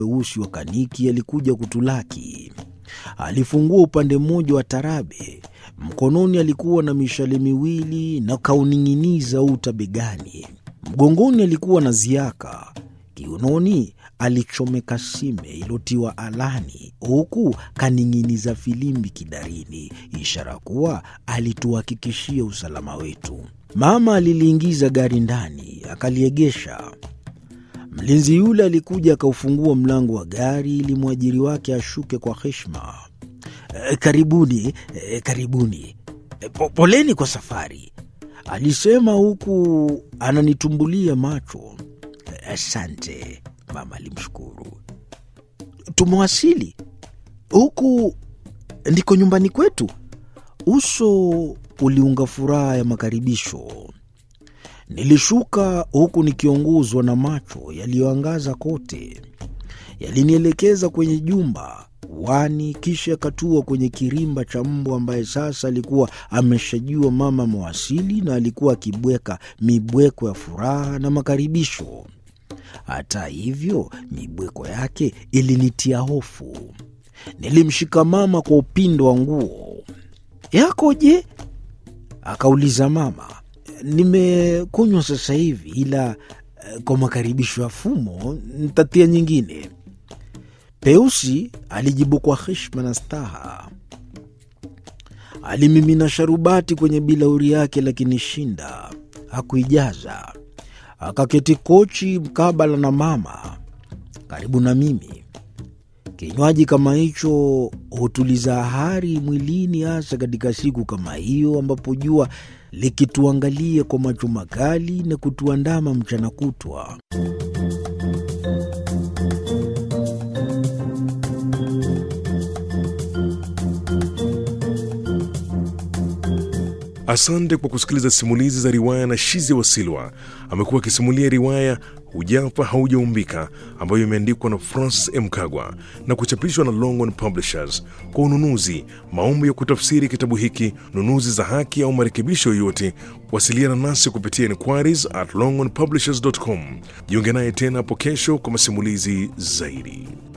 weusi wa kaniki alikuja kutulaki. Alifungua upande mmoja wa tarabe, mkononi alikuwa na mishale miwili na kauning'iniza uta begani. Mgongoni alikuwa na ziaka, kiunoni alichomeka sime ilotiwa alani, huku kaning'iniza filimbi kidarini, ishara kuwa alituhakikishia usalama wetu. Mama aliliingiza gari ndani, akaliegesha. Mlinzi yule alikuja akaufungua mlango wa gari ili mwajiri wake ashuke kwa heshima. E, karibuni e, karibuni e, po, poleni kwa safari, alisema huku ananitumbulia macho. Asante, mama alimshukuru. Tumewasili huku, ndiko nyumbani kwetu. Uso uliunga furaha ya makaribisho. Nilishuka huku nikiongozwa na macho yaliyoangaza kote. Yalinielekeza kwenye jumba wani, kisha yakatua kwenye kirimba cha mbwa ambaye sasa alikuwa ameshajua mama mawasili na alikuwa akibweka mibweko ya furaha na makaribisho. Hata hivyo, mibweko yake ilinitia hofu. Nilimshika mama kwa upindo wa nguo. Yako je? akauliza mama. Nimekunywa sasa hivi, ila kwa makaribisho ya fumo ntatia nyingine. Peusi alijibu kwa heshima na staha. Alimimina sharubati kwenye bilauri yake, lakini shinda hakuijaza. Akaketi kochi mkabala na mama, karibu na mimi. Kinywaji kama hicho hutuliza hari mwilini, hasa katika siku kama hiyo ambapo jua likituangalia kwa macho makali na kutuandama mchana kutwa. Asante kwa kusikiliza simulizi za riwaya na Shizi Wasilwa. Amekuwa akisimulia riwaya Hujafa Haujaumbika ambayo imeandikwa na Francis M. Kagwa na kuchapishwa na Longhorn Publishers. Kwa ununuzi, maombi ya kutafsiri kitabu hiki, nunuzi za haki au marekebisho yoyote, wasiliana nasi kupitia inquiries at longhornpublishers.com. Jiunge naye tena hapo kesho kwa masimulizi zaidi.